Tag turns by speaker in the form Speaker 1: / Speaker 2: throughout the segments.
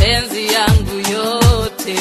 Speaker 1: mapenzi yangu yote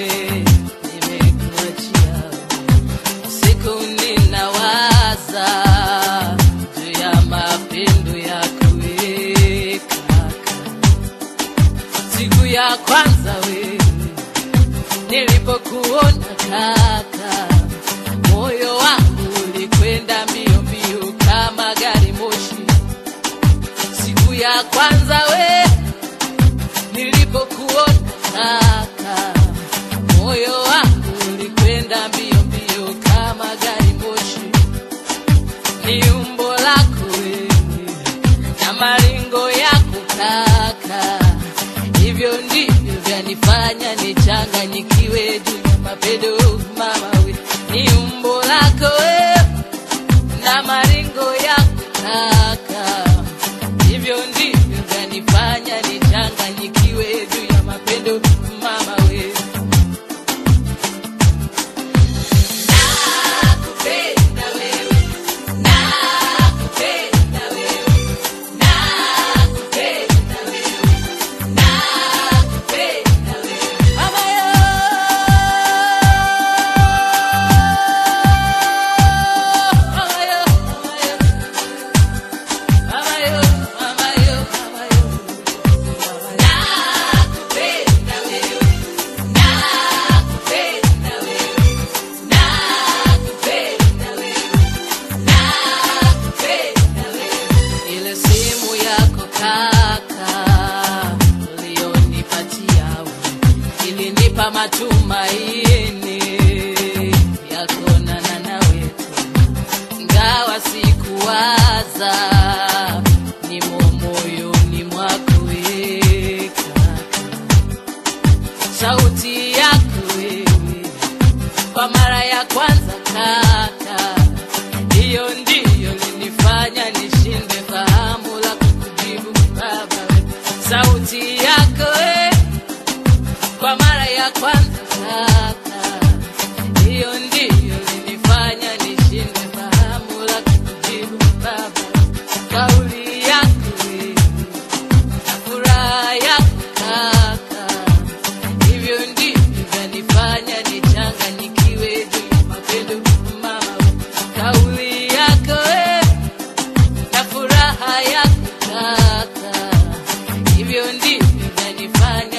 Speaker 1: nimekuachia siku ninawaza juu ya mapendo yako we kaka siku ya kwanza wewe nilipokuona kaka moyo wangu ulikwenda mbio mbio kama gari moshi siku ya kwanza we nilipokuona kaka moyo wangu ulikwenda mbio mbio kama gari moshi ni umbo lako wewe na maringo yako kaka hivyo ndivyo vyanifanya nichanganyikiwe juu ya mapendo mama we ni umbo lako wewe na maringo yako kaka hivyo ndivyo vyanifanya nichanganyikiwe juu ya mapendo mama we nakupenda wewe nakupenda wewe nakupenda wewe nakupenda wewe mama yo mama yo mama yo mama yo mama yo nakupenda wewe nakupenda wewe nakupenda wewe nakupenda wewe ile simu yako kaka ulionipatia wewe ilinipa matumaini ya kuonana nawe tena ingawa sikuwaza nimo moyoni mwako we kaka sauti yako wewe kwa mara ya kwanza kaka hiyo ndiyo linifanya nishinde fahamu la kukujibu baba we. sauti yako we kwa mara ya kwanza kaka hiyo ndiyo linifanya nishinde fahamu la kukujibu baba kauli yako wewe na furaha yako kaka hivyo ndivyo vyanifanya nichanganyikiwe juu ya mapendo mama we. kauli yako we na furaha yako kaka hivyo ndivyo vyanifanya